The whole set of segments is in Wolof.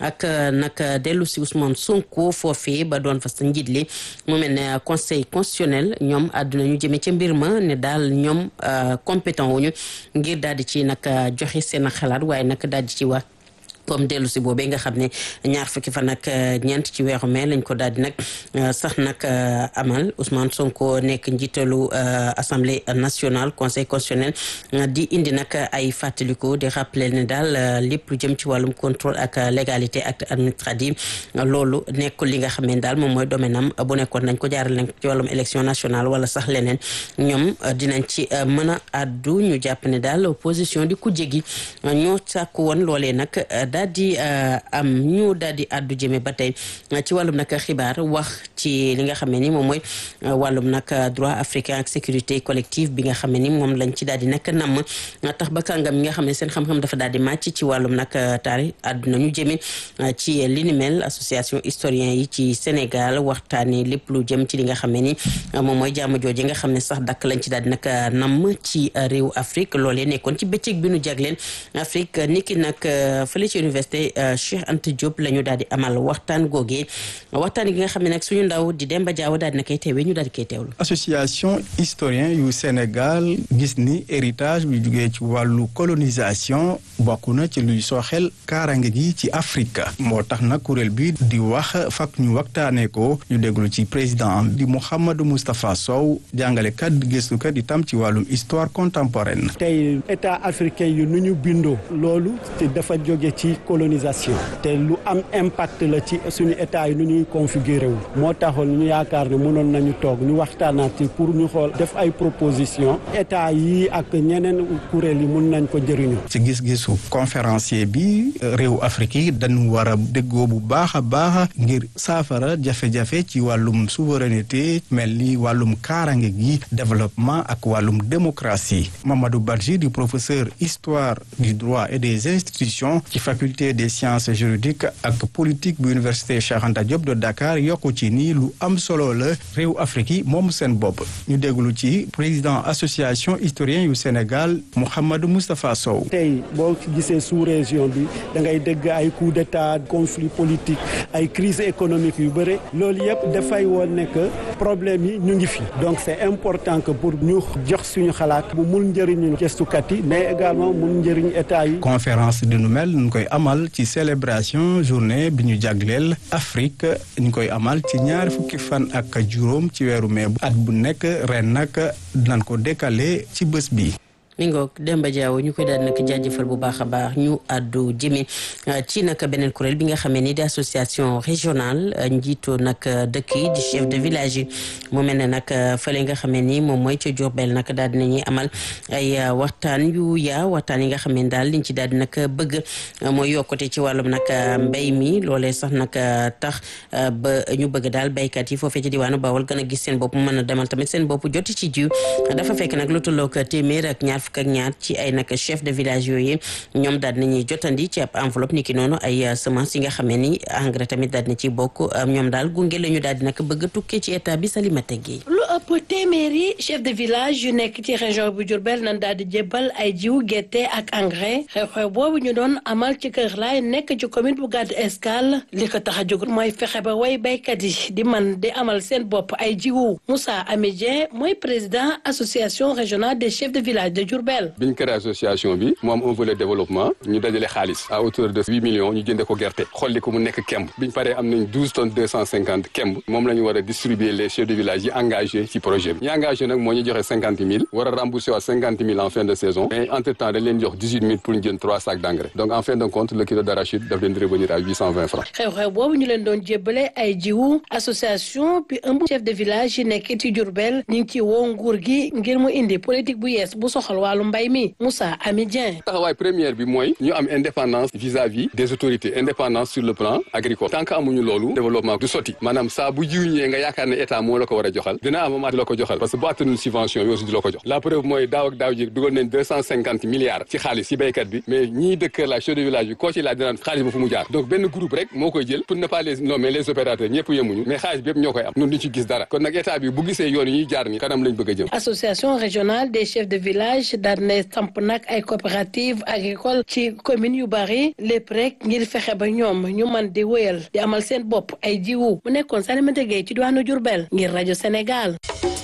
ak nag dellu si Ousmane Sonko foofee ba doon fa sa njiit li mu mel ne conseil constitutionnel ñoom àdduna ñu jëmee ca mbir ma ne daal ñoom compétent wuñu ngir daal di ci nag joxe seen xalaat waaye nag daal di ci wax comme dellu si boobee nga xam ne ñaar fukki fan ak ñeent ci weeru mai lañ ko daal di nag sax nag amal Ousmane Sonko nekk njiitalu assemblée nationale conseil constitutionnel di indi nag ay fàttaliku di rappeler ne daal lépp lu jëm ci wàllum contrôle ak légalité ak administrative loolu nekkul li nga xam ne daal moom mooy domaine am bu nekkoon nañ ko jaaral nañ ci wàllum élection nationale wala sax leneen ñoom dinañ ci mën a addu ñu jàpp ne daal opposition di kujje gi ñoo sàkku woon loolee nag daal di am ñu daal di àddu jëme ba tey ci wàllum nag xibaar wax ci li nga xam ne ni moom mooy wàllum nag droit africain ak sécurité collective bi nga xam ne ni moom lañ ci daal di nag namm tax ba kàngam yi nga xam ne seen xam-xam dafa daal di màcc ci wàllum nag taarix àdduna ñu jëme ci li ni mel association historien yi ci Sénégal waxtaani lépp lu jëm ci li nga xam ne ni moom mooy jàmm jooju nga xam ne sax dakk lañ ci daal di nag namm ci réew Afrique loolee nekkoon ci bëccëg bi nu jagleen Afrique niki nag fële ci université Cheikh Anta Diop la ñu daal di amal waxtaan googee waxtaan gi nga xam ne nag suñu ndaw di Demba Diaw daal di na koy teewee ñu daal di koy teewlu. association historien yu Sénégal gis ni héritage bi jugee ci wàllu colonisation bokk na ci luy sooxel kaarange gi ci Afrique moo tax nag kuréel bi di wax fak ñu waxtaanee ko ñu déglu ci président di Mouhamadou Moustapha Sow jàngalekat gëstukat itam ci wàllum histoire contemporaine. tey état africain yu nu ñu bindoo loolu dafa jóge ci colonisation te lu am impact la ci suñu état yi nu ñuy configuré wu moo taxoon ñu yaakaar ne mënoon nañu toog ñu waxtaanaat ci pour ñu xool def ay proposition état yi ak ñeneen kuréel yi mun nañ ko jëriñu ci gis-gisu conférencier bi réew Afrique yi dañu war a déggoo bu baax a baax ngir saafara jafe-jafe ci wàllum souveraineté mel ni wàllum kaarange gi développement ak wàllum démocratie Mamadou Badji di professeur histoire du droit et des institutions ci faculté des sciences juridiques ak politique bu université Cheikh Anta Diop de Dakar yokku ci nii lu am solo la réew Afrique yi moom seen bopp ñu déglu ci président association historien yu Sénégal Mouhamadou Moustapha Sow. tey boo gisee sous région bi da ngay dégg ay coup d'état conflit politique ay crise économique yu bëre loolu yëpp dafay woon ne que problème yi ñu ngi fi donc c'est important que pour ñu jox suñu xalaat bu mun njëriñu gëstukat yi mais également mun njëriñ état yi. conférence di nu mel ñu koy amal ci célébration journée bi ñu jagleel Afrique ñu koy amal ci ñaari fukki fan ak juróom ci weeru mai at bu nekk ren nag dinañ ko décaler ci bés bi. mi ngoog Demba Diaw ñu koy daal nag jaajëfal bu baax a baax ñu àddu jëme ci nag beneen kuréel bi nga xamee ni di association régionale njiitu nag dëkk yi di chef de village yi mu mel ne nag fële nga xamee ni moom mooy ca Diourbel nag daal dinañuy amal ay waxtaan yu yaa waxtaan yi nga xamee ni daal liñ ci daal di nag bëgg mooy yokkute ci wàllum nag mbéy mi loolee sax nag tax ba ñu bëgg daal béykat yi foofee ci diwaanu Bawol gën a gis seen bopp mën a demal tamit seen bopp joti ci jiw dafa fekk nag lu tollook téeméer ak ñaar fukk ak ñaar ci ay nag chef de village yooyu ñoom daal nañuy jotandi ci ab enveloppe ni ki noonu ay semence yi nga xamee ni engrais tamit daal na ci bokk ñoom daal gunge la ñu daal di nag bëgg a tukkee ci état bi Salimata Gueye lu ëpp téeméeri chef de village yu nekk ci région bu Diourbel nan daal di jébbal ay jiw gerte ak engrais xew-xew boobu ñu doon amal ci Kër Laay nekk ci commune bu Gadou Escale li ko tax a jóg mooy fexe ba way béykat yi di man di amal seen bopp ay jiwu Moussa Amidien mooy président association régionale des chefs de village de Diourbel biñ créé association bi mu am un volet développement ñu dajale xaalis à hauteur de huit millions ñu jënde ko gerte xolli ko mu nekk kemb biñ paree am nañ douze tonnes deux cent cinquante kemb moom la ñu war a distribuer les chefs de village yi engagé ci projet bi ñi engagé nag moo ñu joxe cinquante mille war a rembourser waat cinquante mille en fin de saison mais entre temps dañ leen jox dix huit mille pour ñu jënd trois sacs d' engrais donc en fin de compte le kilo d' arachide daf leen di revenir à huit cent vingt francs xew-xew boobu ñu leen doon jébbale ay jiwu association bi ëmb chef de village yi nekk ci Diourbel ñu ngi ci woo nguur gi ngir mu indi politique bu yees bu soxal wàllu mbay mi Moussa Amidien taxawaay première bi mooy ñu am indépendance vis-à-vis des autorités indépendance sur le plan agricole tant que amuñu loolu développement du sotti maanaam saa bu jiw ñëwee nga yaakaar ne état moo la ko war a joxal dina am moment di la ko joxal parce que bu attanul subvention bi aussi di la ko jox la preuve mooy daaw ak daaw ji dugal nañ deux cent cinquante milliards ci xaalis ci béykat bi mais ñii dëkk la chef de village bi koo ci laaj dinaan xaalis ba fu mu jaar donc benn groupe rek moo koy jël pour ne pas les nommer les opérateurs ñëpp yemuñu mais xaalis bi yëpp ñoo koy am ñun duñ ci gis dara kon nag état bi bu gisee yoon yi ñuy jaar ni kanam lañ bëgg a jëm association régionale des chefs de village village daal ne samp nag ay coopérative agricole ci commune yu bari lépp rek ngir fexe ba ñoom ñu man di wéyal di amal seen bopp ay jiwu mu nekkoon Salimata Gueye ci diwaanu Diourbel ngir rajo Sénégal.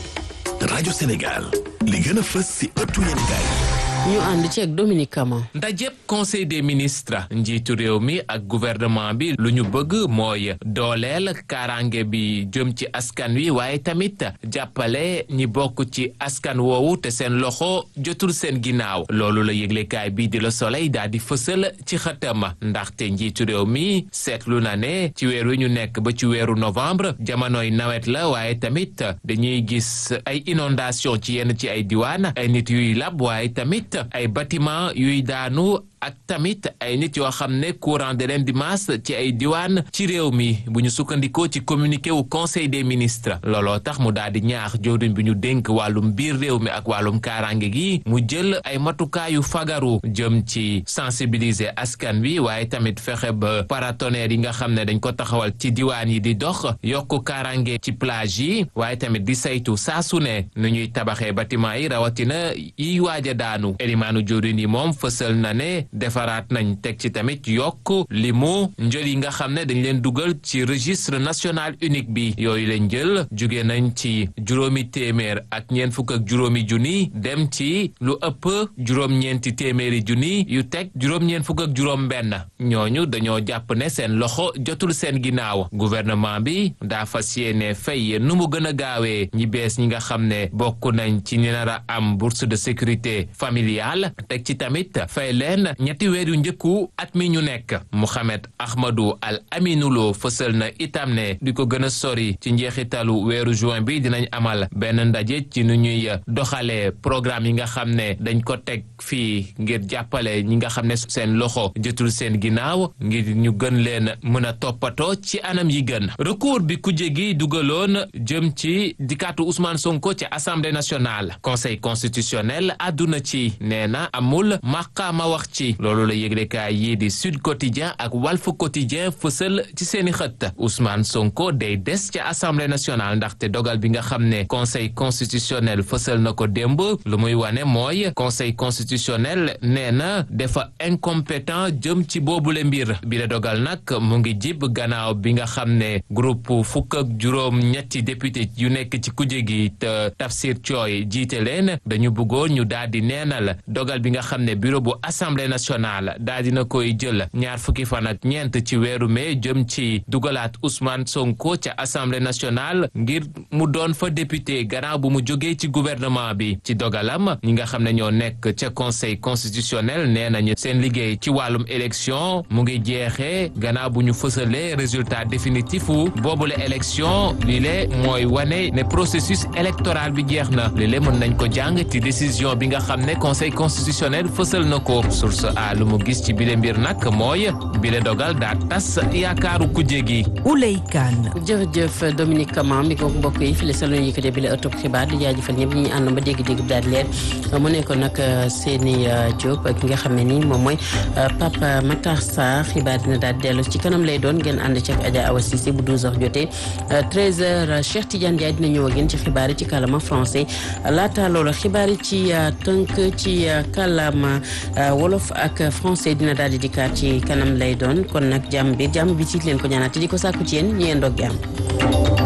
rajo Sénégal li gën a fës ci ëttu yéenekaay ñu ànd ci ak Dominique Kama. ndajeb conseil des ministres njiitu réew mi ak gouvernement bi lu ñu bëgg mooy dooleel kaaraange bi jëm ci askan wi waaye tamit jàppale ñi bokk ci askan woowu te seen loxo jotul seen ginnaaw loolu la yëglekaay bi di Le Soleil daal di fësal ci xëtam ndaxte njiitu réew mi seetlu na ne ci weer wi ñu nekk ba ci weeru novembre jamonoy nawet la waaye tamit dañuy gis ay inondation ci yenn ci ay diwaan ay nit yuy lab waaye tamit ay bâtiment yuy daanu ak tamit ay nit yoo xam ne courant de leen di masse ci ay diwaan ci réew mi bu ñu sukkandikoo ci communiqué wu conseil des ministres looloo tax mu daal di ñaax jawriñ bi ñu dénk wàllum biir réew mi ak wàllum kaaraange gi mu jël ay matukaayu fagaru jëm ci sensibiliser askan wi waaye tamit fexe ba paratonnerre yi nga xam ne dañ ko taxawal ci diwaan yi di dox yokk kaaraange ci plage yi waaye tamit di saytu saa su ne nu ñuy tabaxee bâtiment yi rawatina yiy waaj a daanu elimaanu jawriñ yi moom fësal na ne defaraat nañ teg ci tamit yokk limu njël yi nga xam ne dañ leen dugal ci registre national unique bi yooyu leen jël jóge nañ ci juróomi téeméer ak ñeent fukk ak juróomi junni dem ci lu ëpp juróom-ñeenti téeméeri junni yu teg juróom-ñeent fukk ak juróom benn ñooñu dañoo jàpp ne seen loxo jotul seen ginnaaw gouvernement bi daa fas yéene fay nu mu gën a gaawee ñi bees ñi nga xam ne bokk nañ ci ñi nar a am bourse de sécurité familiale teg ci tamit fay leen ñetti weer yu njëkku at mi ñu nekk Mouhamed Ahmadou Al Aminulo fësal na itam ne di ko gën a sori ci njeexitalu weeru juin bi dinañ amal benn ndaje ci nu ñuy doxalee programme yi nga xam ne dañ ko teg fii ngir jàppale ñi nga xam ne seen loxo jotul seen ginnaaw ngir ñu gën leen mën a toppatoo ci anam yi gën recours bi kuje gi dugaloon jëm ci dikkaatu Ousmane Sonko ci assemblée nationale conseil constitutionnel àdduna ci nee na amul maqaama wax ci loolu la yëglekaay yii di Sud Quotidien ak Walf Quotidien fësal ci seeni xët Ousmane Sonko day des ca assemblée nationale ndaxte dogal bi nga xam ne conseil constitutionnel fësal na ko démb lu muy wane mooy conseil constitutionnel nee na dafa incompétent jëm ci boobule mbir bi la dogal nag mu ngi jib gannaaw bi nga xam ne groupe fukk ak juróom ñetti député yu nekk ci kuje gi te Tafsir Thioye jiite leen dañu bëggoon ñu daal di neenal dogal bi nga xam ne bureau bu assemblée nationale daa dina koy jël ñaar fukki fan ak ñeent ci weeru mai jëm ci dugalaat Ousmane Sonko ca assemblée nationale ngir mu doon fa député gannaaw bu mu jógee ci gouvernement bi ci dogalam ñi nga xam ne ñoo nekk ca conseil constitutionnel nee nañu seen liggéey ci wàllum élection mu ngi jeexee gannaaw bu ñu fësalee résultat définitif wu boobule élection li le mooy wane ne processus électoral bi jeex na li le mën nañ ko jàng ci décision bi nga xam ne conseil constitutionnel fësal na ko source a lu mu gis ci bile mbir nag mooy bile dogal daa tas yaakaaru kujje gi Ouley Kane jërëjëf Dominique Kama mi ko mbokk yi fii la sa loon yëkkatee bi la ëttub xibaar di jaajëfal ñëpp ñi ànd ba dégg-dégg bi daal di leer mu nekkoon nag Seni Diop ki nga xam ne nii moom mooy Papa Matar Sarr xibaar dina daal dellu ci kanam lay doon ngeen ànd ci ak Adja Awa Cissé bu 12h jotee 13h Cheikh Tidiane Ndiaye dina ñëw ak yéen ci xibaar yi ci kàllaama français laata loolu xibaar yi ci tënk ci kàllaama wolof ak français dina daal di dikkaat ci kanam lay doon kon nag jàmm bi jàmm bi ci leen ko ñaanaat di ko sàkku ci yéen ñu yendoo ak jàmm